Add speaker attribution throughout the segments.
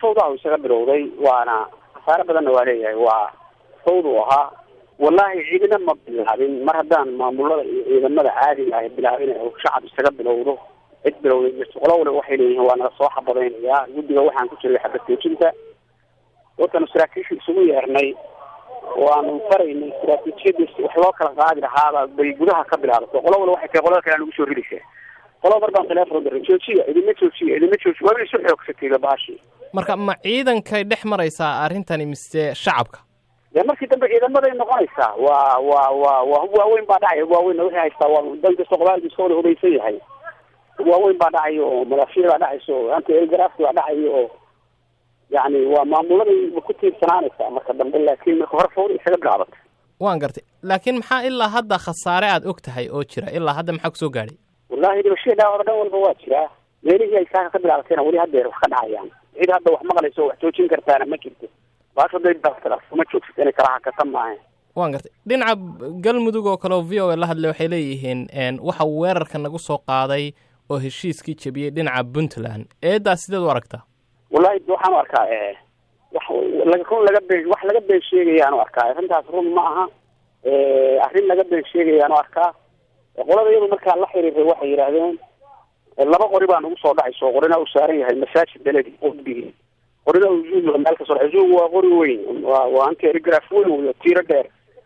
Speaker 1: fawdaha isaga bilowday waana khasaare badanna waa leeyahay waa fawd u ahaa wallahi ciidina ma bilaabin mar haddaan maamulada iyo ciidamada caadiga ah bilaabin shacab isaga bilowdo cid bilowday jirto qola waliba waxay leeyihiin waa nala soo xabadaynayaa guddiga waxaan ku jiray xabad joojinta dadkanu saraakiisha isugu yeernay waanu faraynay istaraatiijiyadiis wax loo kala qaadi lahaaba bay gudaha ka bilaabatay qola waliba waxay tahay qolada kale aan ugu soo ridaysaa qola mar baan teleefon diray joojiya idima joojiya idima joojiya waaba isu xoogsatayba baashi
Speaker 2: marka ma ciidankay dhex maraysaa arrintani mise shacabka
Speaker 1: dee markii dambe ciidamaday noqonaysaa waa waa waa waa hub waaweyn baa dhacay hub waaweynna wixii haystaa waa dan kasta qobaalku iska wada hubaysan yahay hub waaweyn baa dhacayo oo madaafiic baa dhacayso oo anti elgrafki baa dhacayo oo yacni waa maamuladay ku tiirsanaanaysaa marka dambe laakiin marka hore fawda isaga bilaabatay
Speaker 2: waan gartay laakiin maxaa ilaa hadda khasaare aad og tahay oo jira ilaa hadda maxaa kusoo gaadhay
Speaker 1: wallahi dhibashadii dhaawada dhan walba waa jiraa meelihii ay saaka ka bilaabatayna weli haddeer wax ka dhacayaan cid hadda wax maqlayso wax joojin kartaana ma jirto baasho day ma joogsata inay kala hakata maaha
Speaker 2: waan gartay dhinaca galmudug oo kale oo v o a la hadlay waxay leeyihiin waxa weerarka nagu soo qaaday oo heshiiskii jebiyey dhinaca puntland eedaas sideed u aragtaa
Speaker 1: wallahi waxaan u arkaa wax laga run laga been wax laga been sheegayaan u arkaa arrintaas run ma aha arrin laga been sheegayaan u arkaa qolada iyadu markaa la xiriiray waxay yidhaahdeen laba qori baa nagu soo dhacayso qorina uu saaran yahay masaajid beledi qudbigi qorina uu zuug meel ka soo dhacay zuug waa qori weyn waa waa anti erigraf weyn wey tiiro dheer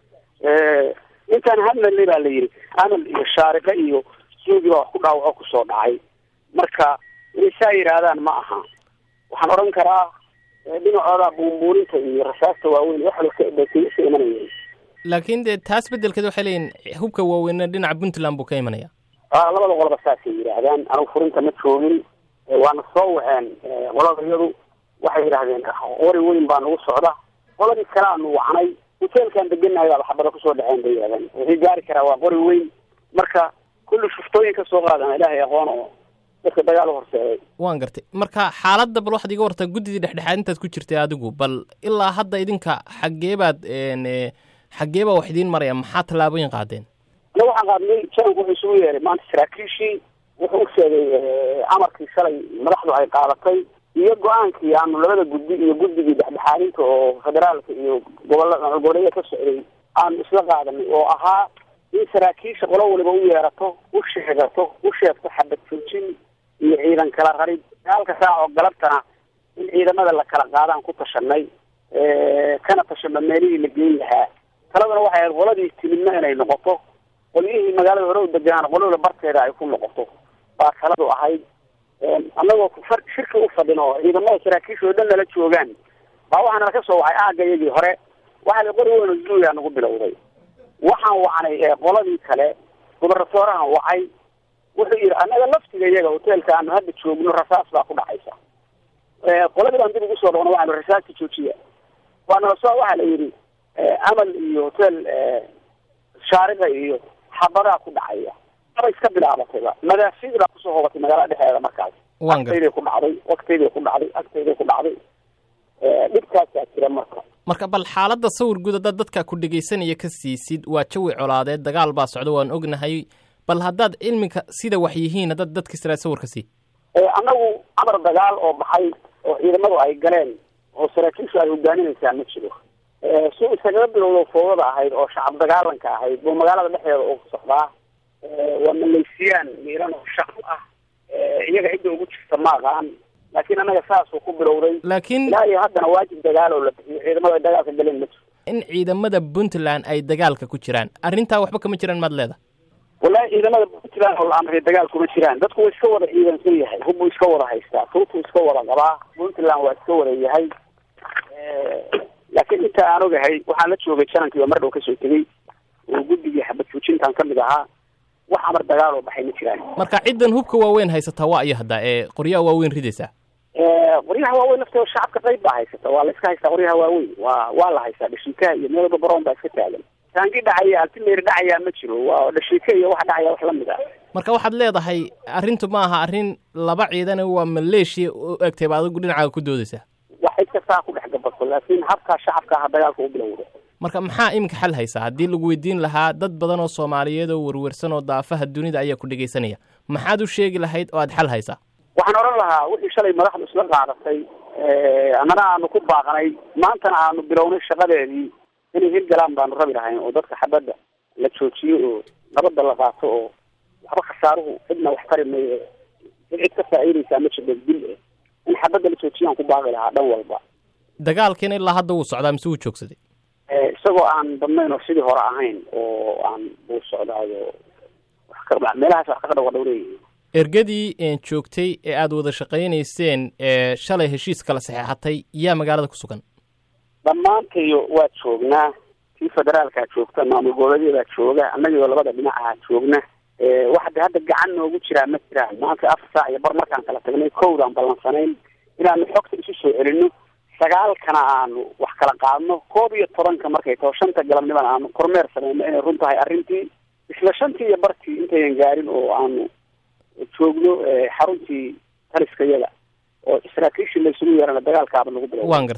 Speaker 1: intaan hadlalay baa la yidhi amal iyo shaariqe iyo zuugi baa wax ku dhaawaco kusoo dhacay marka inay saa yidhaahdaan ma aha waxaan odhan karaa dhinacooda buunbuuninta iyo rasaasta waaweyn wax bay ka imanayeen
Speaker 2: laakiin dee taas beddelkeed waxay leeyihin hubka waaweynna dhinaca puntland buu ka imanaya
Speaker 1: a labada qoloba saasay yidhaahdaan anugu furinta ma joogin waana soo waceen qolada iyadu waxay yidhaahdeen qori weyn baa nagu socda qoladii kale aanu wacnay hoteelkaan deganahay baaba xabada kusoo dhaceen bay yidhahdeen wixii gaari karaa waa qori weyn marka kulli shuftooyin ka soo qaadana ilaahay aqoon oo dadka dagaal u horseeday
Speaker 2: waan gartay marka xaaladda bal waxaad iga wartaa guddidii dhexdhexaad intaad ku jirtay adigu bal ilaa hadda idinka xaggee baad xaggee baa wax idiin maraya maxaa tallaabooyin qaadeen
Speaker 1: ana waxaan qaadnay jananku wuxuu isugu yeeray maanta saraakiishii wuxuu u sheegay amarkii shalay madaxdu ay qaadatay iyo go-aankii aanu labada guddi iyo guddigii dhexdhexaadinta oo federaalka iyo gobola goboleeya ka socday aanu isla qaadanay oo ahaa in saraakiisha qolo waliba u yeerato u sheegato u sheegto xabad joojin iyo ciidan kala rarid halka saac oo galabtana in ciidamada la kala qaadaan ku tashanay kana tashano meelihii la geyn lahaa taladana waxay ahayd qoladii timidna inay noqoto qolyihii magaalada hore u degaan qolada barteeda ay ku noqoto baa taladu ahayd annagoo shirki u fadhin oo ciidamada saraakiisha oo dhan nala joogaan baa waxaa nala ka soo wacay aagga iyagii hore waxaa la qori weyn oo zuuyaa nagu bilowday waxaan wacnay qoladii kale gubarasoorahan wacay wuxuu yidhi annaga laftiga iyaga hoteelka aanu hadda joogno rasaas baa ku dhacaysa qoladii baan dib ugu soo dhaqno waxaanu rasaasta joojiya waanala soo waxaa la yidhi amal iyo hotel shaariqa iyo xabadaa ku dhacaya aba iska bilaabatayba madaafiic baa kusoo hobatay magaalada dhexeeda markaas agtayday ku dhacday waqtayday ku dhacday agtayday ku dhacday dhibkaasaa jira marka
Speaker 2: marka bal xaaladda sawir guud haddaad dadka ku dhegaysanaya ka siisid waa jawi colaadeed dagaal baa socda waan ognahay bal haddaad cilminka sida wax yihiin haddaad dadka israa sawirka sii
Speaker 1: annagu amar dagaal oo baxay oo ciidamadu ay galeen oo saraakiishu ay hogaaminaysaa ma jiro su isagaga bilowdo fowdada ahayd oo shacab dagaalanka ahayd buu magaalada dhexdeeda ugu socdaa waa malaysiyaan miiran oo shacab ah iyaga cidda ugu jirta ma aqaan laakiin annaga saasuu ku bilowday
Speaker 2: laakiin
Speaker 1: ilaa iyo haddana waajib dagaal oo la bixiyo ciidamada ay dagaalka galeen ma jiro
Speaker 2: in ciidamada puntland ay dagaalka ku jiraan arrintaa waxba kama jiraan maad leeda
Speaker 1: wallahi ciidamada puntland oo la amray dagaal kuma jiraan dadku waa iska wada ciidansan yahay hubbuu iska wada haystaa tuutuu iska wada qabaa puntland waa iska wada yahay laakiin inta aan ogahay waxaan la joogay janankii oo mar dhow kasoo tegey oo guddigii xabad joojintan ka mid ahaa wax amar dagaal oo baxay ma jiraan
Speaker 2: marka ciddan hubka waaweyn haysataa waa iyo hadda ee qoryaha waaweyn ridaysaa
Speaker 1: qoryaha waaweyn laftooda shacabka qayb baa haysata waa la iska haystaa qoryaha waaweyn waa waa la haystaa dhashiikaha iyo meel walba baroon baa iska taagan taangi dhacaya altimeeri dhacayaa ma jiro waa dhashiika iyo wax dhacaya wax lamid ah
Speaker 2: marka waxaad leedahay arrintu ma aha arrin laba ciidan waa maleeshiya u egtay ba adigu dhinacaaga ku doodaysaa
Speaker 1: wax cid kastaa ku dhex gabato laakiin habkaa shacabka aha dagaalka u bilowda
Speaker 2: marka maxaa iminka xal haysaa haddii lagu weydiin lahaa dad badan oo soomaaliyeed oo werwersan oo daafaha dunida ayaa ku dhegaysanaya maxaad u sheegi lahayd oo aad xal haysaa
Speaker 1: waxaan odhan lahaa wixii shalay madaxdu isla qaadatay annana aanu ku baaqnay maantana aanu bilownay shaqadeedii inay hirgalaan baanu rabi lahayn oo dadka xabadda la joojiyo oo nabadda la qaato oo waxba khasaaruhu cidna wax tari mayo cid cid ka faa'iidaysaa ma jirto dil eh in xabadda la joojiyo aan ku baaqi lahaa dhan walba
Speaker 2: dagaalkiina ilaa hadda wuu socdaa mise wuu joogsaday
Speaker 1: isagoo aan badnayn oo sidii hore ahayn oo aan buu socdaayo wax ka meelahaas wax kaga dhawa dhowleeyihin
Speaker 2: ergadii joogtay ee aada wada shaqaynayseen ee shalay heshiis kala saxeexatay yaa magaalada ku sugan
Speaker 1: dhammaantayo waa joognaa tii federaalkaa joogta maamul goboleedyadaa jooga annagioo labada dhinac ahaa joogna waxa de hadda gacan noogu jiraa ma jiraan maanta afar saac iyo bar markaan kala tagnay kowdaan ballansanayn inaanu xogta isu soo celino sagaalkana aanu wax kala qaadno koob iyo tobanka markay taho shanta galabnimana aanu kormeer sameyno inay run tahay arrintii isla shantii iyo bartii intayan gaarin oo aanu joogno xaruntii taliskayada oo saraakiishii laysugu yeerana dagaalkaaba lagu bilo
Speaker 2: waan garta